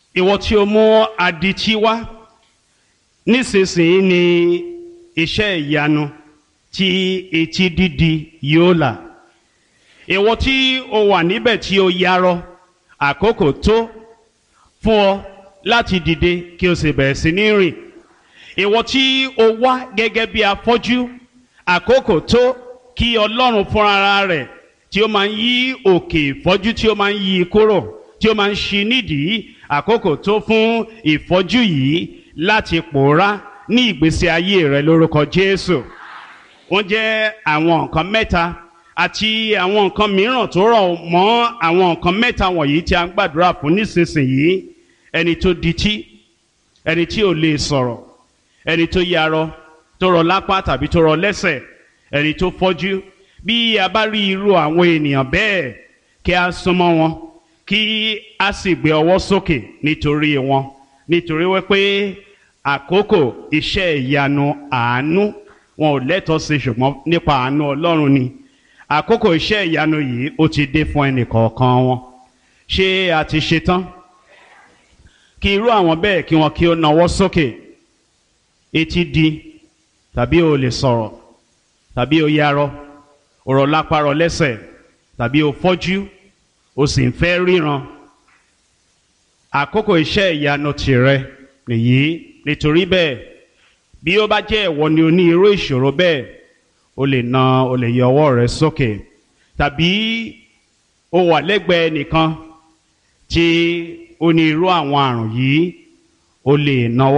ìwọ tí o mú adití wá nísinsìnyí ni iṣẹ́ ìyanu tí etí dídi yóò là ìwọ tí o wà níbẹ̀ tí o yarọ àkókò tó fún ọ láti dìde kí o sì bẹ̀rẹ̀ sí ní rìn ìwọ tí o wá gẹ́gẹ́ bí afọ́jú àkókò tó kí ọlọ́run fúnra rẹ̀ tí ó máa ń yí òkè ìfọ́jú tí ó máa ń yí kúrò tí ó máa ń ṣí nídìí àkókò tó fún ìfọ́jú yìí láti pòórá ní ìgbésí ayé rẹ lórúkọ Jésù wọ́n jẹ́ àwọn nǹkan mẹ́ta àti àwọn nǹkan mìíràn tó rọ̀ mọ́ àwọn nǹkan mẹ́ta wọ̀nyí tí a ń gbàdúrà fún nísinsìnyí ẹni tó dití ẹni tí ò lè sọ̀rọ̀ ẹni tó yarọ tó rọ lápá tàbí tó rọ lẹ́sẹ̀ ẹni tó fọ́jú bí a bá rí irú àwọn ènìyàn bẹ́ẹ̀ kí a súnmọ́ wọn kí a sì gbé ọwọ́ sókè nítorí wọn nítorí wípé àkókò iṣẹ́ ìyanu àánú wọn ò lẹ́tọ̀ọ́ sí ṣùgbọ́n nípa àánú Ọlọ́run ni àkókò iṣẹ́ ìyanu yìí ó ti dé fún ẹnìkọ̀ọ̀kan wọn ṣé a ti ṣe tán kí irú àwọn bẹ́ẹ̀ kí wọn kí ó nawọ́ sókè etí di tàbí o lè sọ̀rọ̀ tàbí o yarọ ọ̀rọ̀ lápárọ̀ lẹ́sẹ̀ tàbí o fọ́jú o sì ń fẹ́ ríran àkókò iṣẹ́ ìyanu tìrẹ nìyí nítorí bẹ́ẹ̀ bí ó bá jẹ́ ìwọ ni o ní irú ìṣòro bẹ́ẹ̀ o lè na o lè yọ ọwọ́ rẹ sókè tàbí o wà lẹ́gbẹ̀ẹ́ nìkan tí ó ní irú àwọn àrùn yìí o lè nawọ́